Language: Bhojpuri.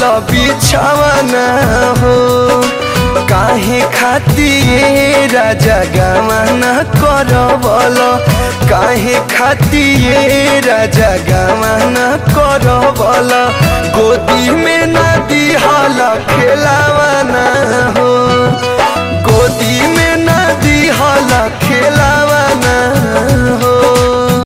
बिछावना हो काहे खातिर राजा गवाना करबल काहे खातिर राजा गवाना करबल गोदी में नदी हल खेलावा